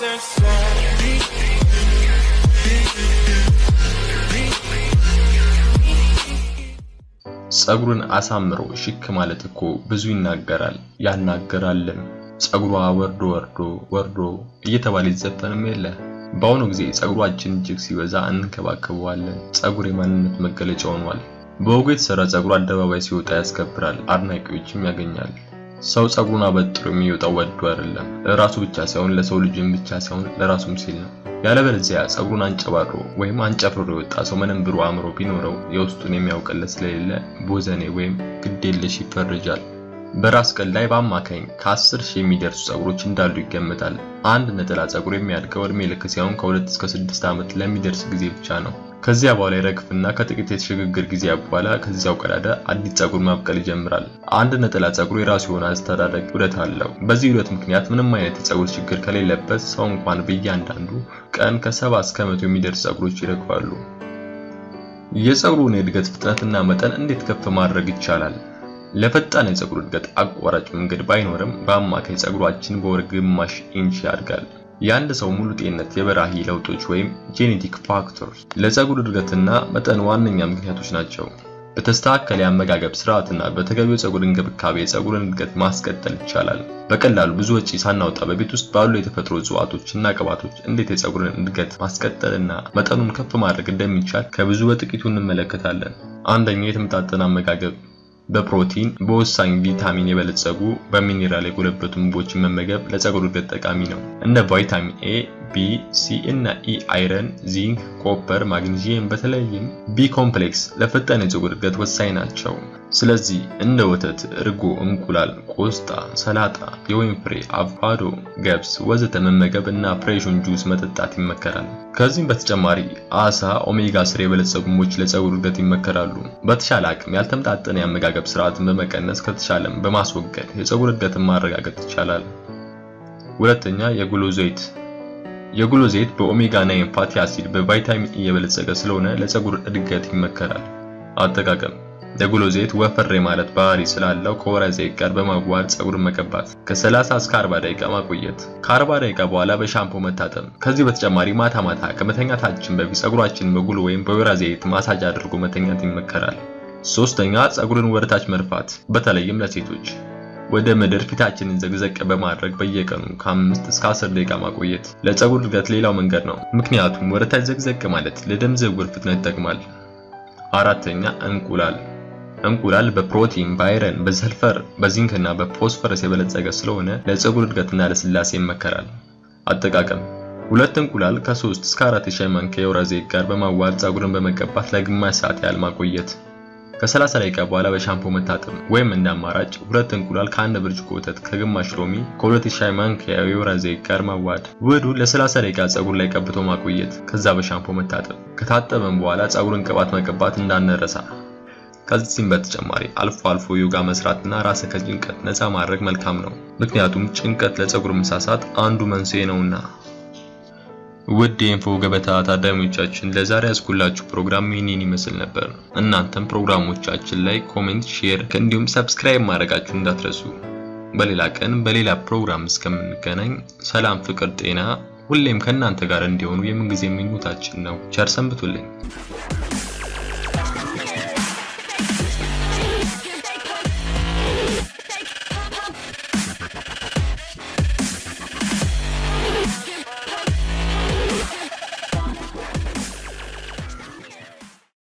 ፀጉርን አሳምሮ ሽክ ማለት እኮ ብዙ ይናገራል ያናገራልም። ፀጉሯ ወርዶ ወርዶ ወርዶ እየተባለ ይዘፈንም የለ። በአሁኑ ጊዜ ፀጉራችን እጅግ ሲበዛ እንንከባከበዋለን። ፀጉር የማንነት መገለጫ ሆኗል። በወጉ የተሰራ ፀጉር አደባባይ ሲወጣ ያስከብራል፣ አድናቂዎችም ያገኛል። ሰው ፀጉሩን አበጥሮ የሚወጣው ወዶ አይደለም፣ ለራሱ ብቻ ሳይሆን ለሰው ልጅም ብቻ ሳይሆን ለራሱም ሲል ነው። ያለበለዚያ ፀጉሩን አንጨባሮ ወይም አንጨፍሮ የወጣ ሰው ምንም ብሩ አእምሮ ቢኖረው የውስጡን የሚያውቅለት ስለሌለ ቦዘኔ ወይም ግዴለሽ ይፈረጃል። በራስ ቅል ላይ በአማካኝ ከ10 ሺህ የሚደርሱ ፀጉሮች እንዳሉ ይገመታል። አንድ ነጠላ ፀጉር የሚያድገው እድሜ ልክ ሲሆን ከ2 እስከ 6 ዓመት ለሚደርስ ጊዜ ብቻ ነው። ከዚያ በኋላ ይረግፍና ከጥቂት የሽግግር ጊዜ በኋላ ከዚያው ቀዳዳ አዲስ ፀጉር ማብቀል ይጀምራል። አንድ ነጠላ ፀጉር የራሱ የሆነ አስተዳደግ ዑደት አለው። በዚህ ዑደት ምክንያት ምንም አይነት የፀጉር ችግር ከሌለበት ሰው እንኳን በእያንዳንዱ ቀን ከ70 እስከ መቶ የሚደርስ ፀጉሮች ይረግፋሉ። የፀጉሩን የእድገት ፍጥነትና መጠን እንዴት ከፍ ማድረግ ይቻላል? ለፈጣን የፀጉር እድገት አቋራጭ መንገድ ባይኖርም በአማካይ ፀጉራችን በወር ግማሽ ኢንች ያድጋል። የአንድ ሰው ሙሉ ጤንነት የበራሂ ለውጦች ወይም ጄኔቲክ ፋክተርስ ለፀጉር እድገትና መጠን ዋነኛ ምክንያቶች ናቸው። በተስተካከለ የአመጋገብ ስርዓትና በተገቢው ፀጉር እንክብካቤ የፀጉርን እድገት ማስቀጠል ይቻላል። በቀላሉ ብዙ ወጪ ሳናወጣ በቤት ውስጥ ባሉ የተፈጥሮ እጽዋቶችና ቅባቶች እንዴት የፀጉርን እድገት ማስቀጠልና መጠኑን ከፍ ማድረግ እንደሚቻል ከብዙ በጥቂቱ እንመለከታለን። አንደኛው የተመጣጠነ አመጋገብ በፕሮቲን በወሳኝ ቪታሚን የበለጸጉ በሚኒራል የጎለበቱ ምግቦችን መመገብ ለፀጉር እድገት ጠቃሚ ነው። እንደ ቫይታሚን ኤ፣ ቢ፣ ሲ እና ኢ፣ አይረን፣ ዚንክ፣ ኮፐር፣ ማግኒዚየም በተለይም ቢ ኮምፕሌክስ ለፈጣን የፀጉር እድገት ወሳኝ ናቸው። ስለዚህ እንደ ወተት፣ እርጎ፣ እንቁላል፣ ቆስጣ፣ ሰላጣ፣ የወይን ፍሬ፣ አቮካዶ፣ ገብስ ወዘተ መመገብ እና ፍሬሹን ጁስ መጠጣት ይመከራል። ከዚህም በተጨማሪ አሳ፣ ኦሜጋ ስር የበለጸጉ ምግቦች ለፀጉር እድገት ይመከራሉ። በተሻለ አቅም ያልተመጣጠነ የአመጋገብ ስርዓትን በመቀነስ ከተቻለም በማስወገድ የፀጉር እድገትን ማረጋገጥ ይቻላል። ሁለተኛ የጉሎ ዘይት የጉሎ ዘይት በኦሜጋ 9 ፋቲ አሲድ በቫይታሚን ኢ የበለጸገ ስለሆነ ለፀጉር እድገት ይመከራል። አጠቃቀም የጉሎ ዘይት ወፈር ማለት ባህሪ ስላለው ከወይራ ዘይት ጋር በማዋሃድ ፀጉርን መቀባት፣ ከ30 እስከ 40 ደቂቃ ማቆየት፣ ከ40 ደቂቃ በኋላ በሻምፖ መታጠብ። ከዚህ በተጨማሪ ማታ ማታ ከመተኛታችን በፊት ፀጉራችንን በጉሎ ወይም በወይራ ዘይት ማሳጅ አድርጎ መተኛት ይመከራል። ሶስተኛ ፀጉርን ወደታች መርፋት፣ በተለይም ለሴቶች ወደ ምድር ፊታችንን ዘግዘቅ በማድረግ በየቀኑ ከአምስት እስከ 10 ደቂቃ ማቆየት ለፀጉር እድገት ሌላው መንገድ ነው። ምክንያቱም ወደታች ዘግዘቅ ማለት ለደም ዝውውር ፍጥነት ይጠቅማል። አራተኛ እንቁላል እንቁላል በፕሮቲን፣ በአይረን፣ በሰልፈር፣ በዚንክ እና በፎስፈረስ የበለጸገ ስለሆነ ለፀጉር እድገትና ለስላሴ ይመከራል። አጠቃቀም ሁለት እንቁላል ከ3 እስከ 4 የሻይ ማንኪያ የወይራ ዘይት ጋር በማዋሃድ ፀጉርን በመቀባት ለግማሽ ሰዓት ያህል ማቆየት ከ30 ደቂቃ በኋላ በሻምፖ መታጠብ ወይም እንደ አማራጭ ሁለት እንቁላል ከአንድ ብርጭቆ ወተት ከግማሽ ሎሚ ከሁለት ሻይ ማንኪያ የወይራ ዘይት ጋር ማዋሃድ ውህዱ ለ30 ደቂቃ ፀጉር ላይ ቀብቶ ማቆየት ከዛ በሻምፖ መታጠብ ከታጠበም በኋላ ፀጉርን ቅባት መቀባት እንዳንረሳ ከዚህም በተጨማሪ አልፎ አልፎ ዮጋ መስራትና ራስን ከጭንቀት ነፃ ማድረግ መልካም ነው ምክንያቱም ጭንቀት ለፀጉር መሳሳት አንዱ መንስኤ ነውና ውድ የኢንፎ ገበታ ታዳሚዎቻችን ለዛሬ ያስኩላችሁ ፕሮግራም ይህንን ይመስል ነበር። እናንተም ፕሮግራሞቻችን ላይ ኮሜንት፣ ሼር እንዲሁም ሰብስክራይብ ማድረጋችሁ እንዳትረሱ። በሌላ ቀን በሌላ ፕሮግራም እስከምንገናኝ ሰላም፣ ፍቅር፣ ጤና ሁሌም ከእናንተ ጋር እንዲሆኑ የምንጊዜ ምኞታችን ነው። ቸር ሰንብቱልኝ።